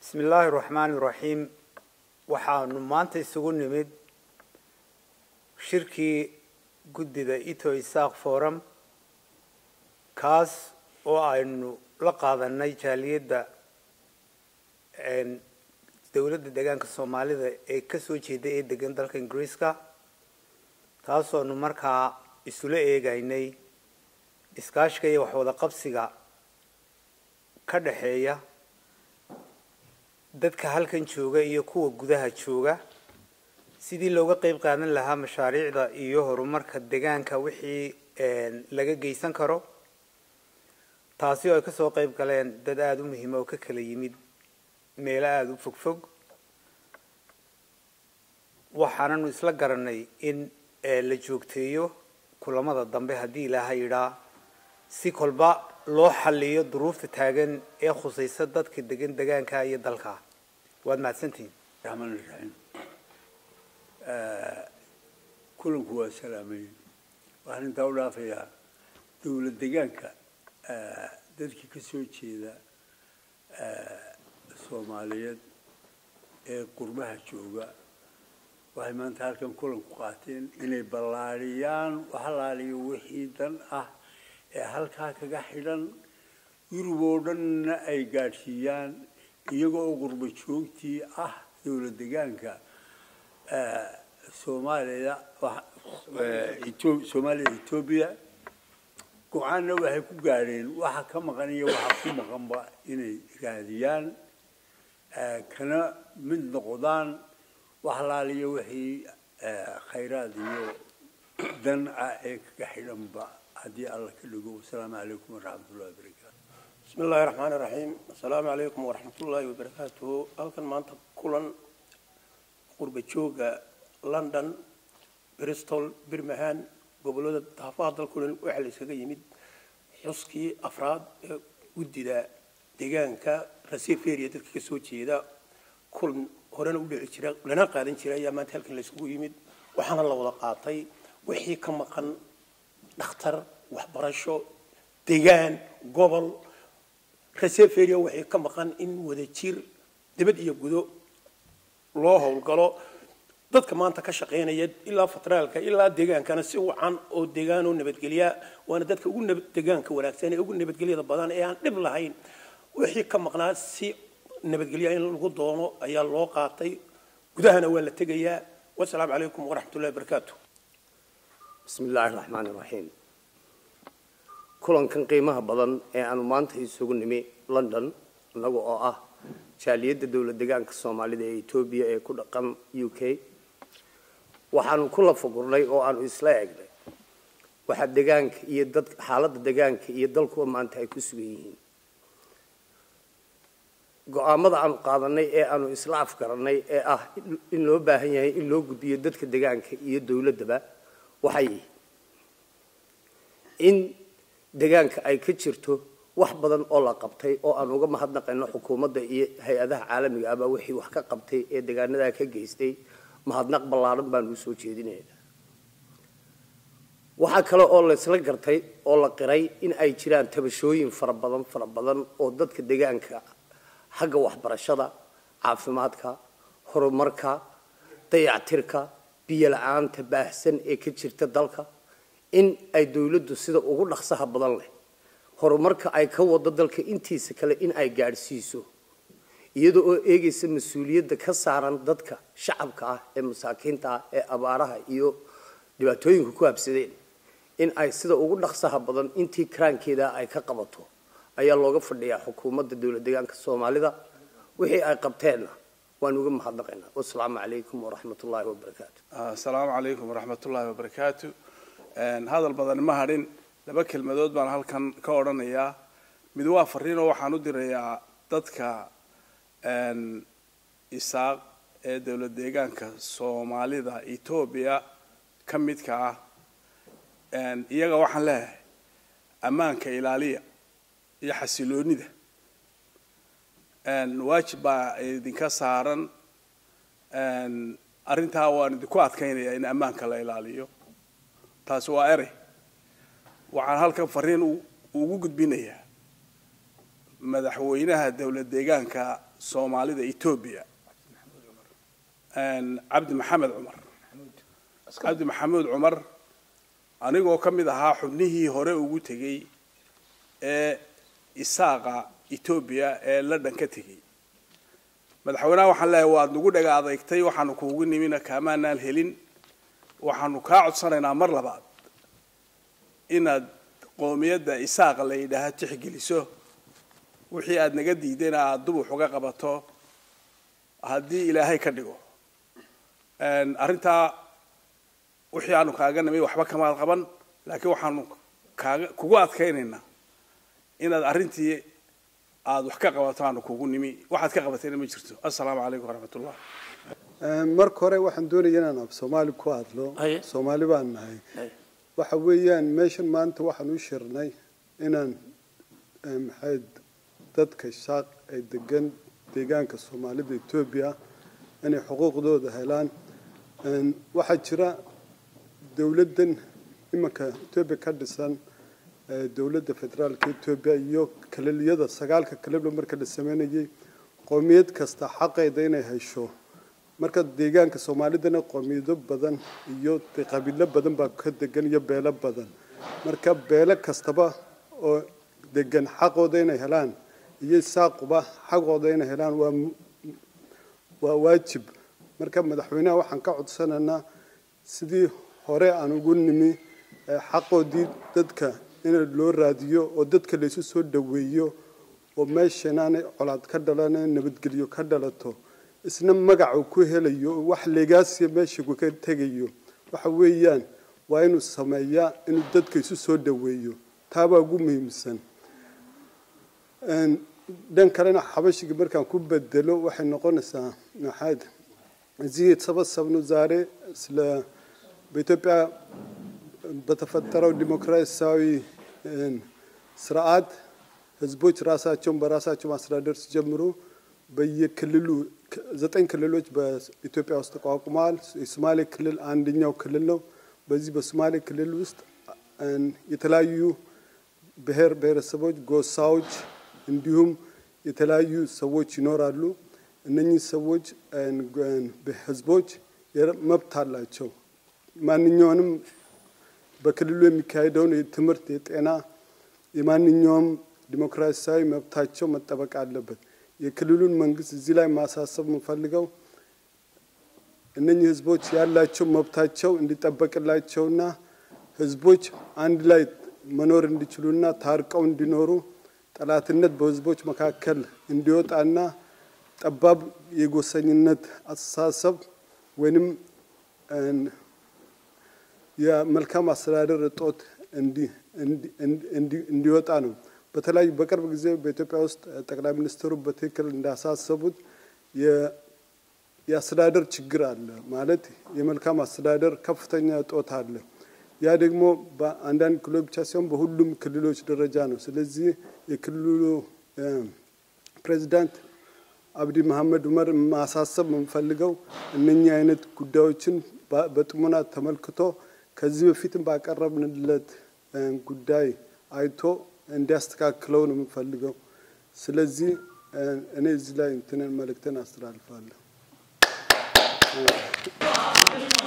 bismi illaahi raxmaani raxiim waxaanu maanta isugu nimid shirkii guddida ito isaaq forum kaas oo aynu la qaadanay jaaliyadda dowladda deegaanka soomaalida ee kasoo jeeda ee degan dalka ingiriiska taasoonu markaa isula eegaynay iskaashiga iyo waxwada qabsiga ka dhexeeya dadka halkan jooga iyo kuwa gudaha jooga sidii looga qeyb qaadan lahaa mashaariicda iyo horumarka deegaanka wixii laga geysan karo taasi oo ay kasoo qeyb galeen dad aada u muhiima oo ka kala yimid meelo aada u fogfog waxaananu isla garanay in la joogteeyo kulamada dambe haddii ilaaha yidhaa si kolba loo xaliyo duruufta taagan ee khusaysa dadka degan degaanka iyo dalka waad mahadsantihiin raxmaan raxiim kulanku waa salaamayn waxaan intaa u dhaafayaa dowlad degaanka dadkii ka soo jeeda soomaaliyeed ee qurbaha jooga waxay maanta halkan kulanku qaateen inay ballaadhiyaan waxalaaliyo wixii dan ah ee halkaa kaga xidhan yurub oo dhanna ay gaadhsiiyaan iyaga oo qurba joogtii ah dowlad degaanka soomaaliya soomaaliya etoobiya go-aanna waxay ku gaadheen waxa ka maqan iyo waxa ku maqanba inay raadiyaan kana mid noqdaan waxalaaliyo wixii khayraad iyo dan ah ee kaga xidhanba haddii alla ka dhigo wasalaamu calaykum waraxmat ullahi wabarakaatu bismi illaahi raxmaani raxiim assalaamu calaykum waraxmat ullaahi wabarakaatuhu halkan maanta kulan qurba jooga london bristol birmingham gobolada daafaha dalkulan waxaa la iskaga yimid xuskii afraad ee guddida deegaanka raseferia dadka ka soo jeeda kulan horena u dhici jira lana qaadan jira ayaa maanta halkan la isugu yimid waxaana la wada qaatay wixii ka maqan dhakhtar waxbarasho degaan gobol reseferia waxay ka maqan in wada jir dibad iyo gudo loo howlgalo dadka maanta ka shaqaynaya ilaa fatraalka ilaa deegaankana si wacan oo deegaanoo nabadgelya waana dadka ugu deegaanka wanaagsan ee ugu nabadgelyada badan ee aan dhib lahayn wixii ka maqnaa si nabadgelya in lagu doono ayaa loo qaatay gudahana waa la tegayaa wasalaamu calaykum waraxmatullahi wabarakaatu bismi illaahi raxmaani raxiim kulankan qiimaha badan ee aanu maanta isugu nimi london innaga oo ah jaaliyadda dowlad degaanka soomaalida ee etoobiya ee ku dhaqan u k waxaanu ku lafagurnay oo aanu isla eegnay waxaa degaanka iyo dad xaaladda degaanka iyo dalkuwa maanta ay ku sugan yihiin go-aamada aanu qaadanay ee aanu isla afgarannay ee ah in loo baahan yahay in loo gudbiyo dadka degaanka iyo dowladdaba waxay in degaanka ay ka jirto wax badan oo la qabtay oo aan uga mahadnaqayno xukuumadda iyo hay-adaha caalamiga ahba wixii wax ka qabtay ee degaanadaa ka geystay mahadnaq ballaaran baanu usoo jeedinayna waxaa kale oo laysla gartay oo la qiray in ay jiraan tabashooyin fara badan fara badan oo dadka degaanka xagga waxbarashada caafimaadka horumarka dayactirka biyo la-aanta baahsan ee ka jirta dalka in ay dowladdu sida ugu dhaqsaha badan leh horumarka ay ka wado dalka intiisa kale in ay gaadhsiiso iyada oo eegaysa mas-uuliyadda ka saaran dadka shacabka ah ee masaakiinta ah ee abaaraha iyo dhibaatooyinka ku habsadeen in ay sida ugu dhaqsaha badan intii karaankeeda ay ka qabato ayaa looga fadhiyaa xukuumadda dowlad deegaanka soomaalida wixii ay qabteenna waan uga mahadnaqaynaa wasalaamu calaykum waraxmat ullaahi wabarakaatu asalaamu calaykum waraxmat ullaahi wabarakaatu hadal badan ma hadhin laba kelmadood baan halkan ka odhanayaa mid waa fariinoo waxaan u dirayaa dadka isaaq ee dowlad deegaanka soomaalida etoobiya ka midka ah iyaga waxaan leeyahay ammaanka ilaaliya iyo xasiloonida waajib baa idinka saaran arrintaa waan idinku adkaynayaa in ammaanka la ilaaliyo taasi waa erey waxaan halkan fariin ugu gudbinayaa madaxweynaha dowlad deegaanka soomaalida etoobiya cabdi maxamed cumar cabdi maxamuud cumar anigoo ka mid ahaa xubnihii hore ugu tegey ee isaaqa etoobiya ee london ka tegey madaxweynaha waxaan leeyahay waad nagu dhaga adeegtay waxaanu kuugu nimina kaamaanaan helin waxaanu kaa codsanaynaa mar labaad inaad qoomiyadda isaaqa la yidhaaha tixgeliso wixii aada naga diidayna aada dub wax uga qabato haddii ilaahay ka dhigo arrintaa wixii aanu kaaga nimay waxba kamaad qaban laakiin waxaanu kaaga kugu adkaynaynaa inaad arrintii aada wax ka qabato aanu kugu nimi waxaad ka qabatayna ma jirto assalaamu calaykum waraxmatullah marka hore waxaan doonaya inaan af soomaali ku hadlo Haye. soomaali baan nahay waxa weeyaan meeshan maanta waxaan u shirnay inaan eh, maxay dadka shaaq ay degan deegaanka soomaalida etoobiya inay xuquuqdooda helaan Een, waxaa jira dowladdan imanka etoobiya ka dhisan eh, dowladda federaalka etoobiya iyo kaleliyada sagaalka kalebla marka la sameynayay qoomiyad kasta xaqeeda inay hesho marka deegaanka soomaalidana qoomiyado badan iyo dee qabiilo badan baa ka degan iyo beelo badan marka beelo kastaba oo degan xaqooda inay helaan iyo saaquba xaqooda inay helaan waa mu- waa waajib marka madaxweynaha waxaan ka codsanaynaa sidii hore aan ugu nimi ee xaqoodii dadka in loo raadiyo oo dadka laysu soo dhoweeyo oo meeshan aanay colaad ka dhalan nabadgelyo ka dhalato isna magacu ku helayo oo wax legaasiya meesha ku ka tegayo waxa weeyaan waa inuu sameeyaa inuu dadka isu soo dhoweeyo taabaa ugu muhiimsan Een, dhan kalena xabashiga markaan ku bedelo waxay noqonaysaa maxaad እዚህ የተሰበሰብነው ዛሬ ስለ በኢትዮጵያ በተፈጠረው ዲሞክራሲያዊ እን፣ ስርዓት ህዝቦች ራሳቸውን በራሳቸው ማስተዳደር ሲጀምሩ በየክልሉ ክ- ዘጠኝ ክልሎች በኢትዮጵያ ውስጥ ተቋቁመዋል። የሶማሌ ክልል አንደኛው ክልል ነው። በዚህ በሶማሌ ክልል ውስጥ እን፣ የተለያዩ ብሔር ብሔረሰቦች፣ ጎሳዎች እንዲሁም የተለያዩ ሰዎች ይኖራሉ። እነኚህ ሰዎች እን፣ እን፣ ህዝቦች የረ- መብት አላቸው። ማንኛውንም በክልሉ የሚካሄደውን የትምህርት፣ የጤና፣ የማንኛውም ዲሞክራሲያዊ መብታቸው መጠበቅ አለበት። የክልሉን መንግስት እዚህ ላይ ማሳሰብ የምፈልገው እነኚህ ህዝቦች ያላቸው መብታቸው እንዲጠበቅላቸውና ህዝቦች አንድ ላይ መኖር እንዲችሉና ታርቀው እንዲኖሩ ጠላትነት በህዝቦች መካከል እንዲወጣና ጠባብ የጎሰኝነት አስተሳሰብ ወይንም እን፣ የመልካም አስተዳደር እጦት እንዲ- እንዲ- እንዲ- እንዲወጣ ነው። በተለያዩ በቅርብ ጊዜ በኢትዮጵያ ውስጥ ጠቅላይ ሚኒስትሩ በትክክል እንዳሳሰቡት የ- የአስተዳደር ችግር አለ ማለት የመልካም አስተዳደር ከፍተኛ እጦት አለ። ያ ደግሞ በአንዳንድ ክልሎች ብቻ ሳይሆን በሁሉም ክልሎች ደረጃ ነው። ስለዚህ የክልሉ እ፣ ፕሬዚዳንት አብዲ መሐመድ ዑመር ማሳሰብ የምንፈልገው እነኚህ አይነት ጉዳዮችን በ- በጥሞና ተመልክቶ ከዚህ በፊትም ባቀረብንለት እ፣ ጉዳይ አይቶ እንዲያስተካክለው ነው የምንፈልገው። ስለዚህ እ፣ እኔ እዚህ ላይ እንትንን መልእክትን አስተላልፋለሁ።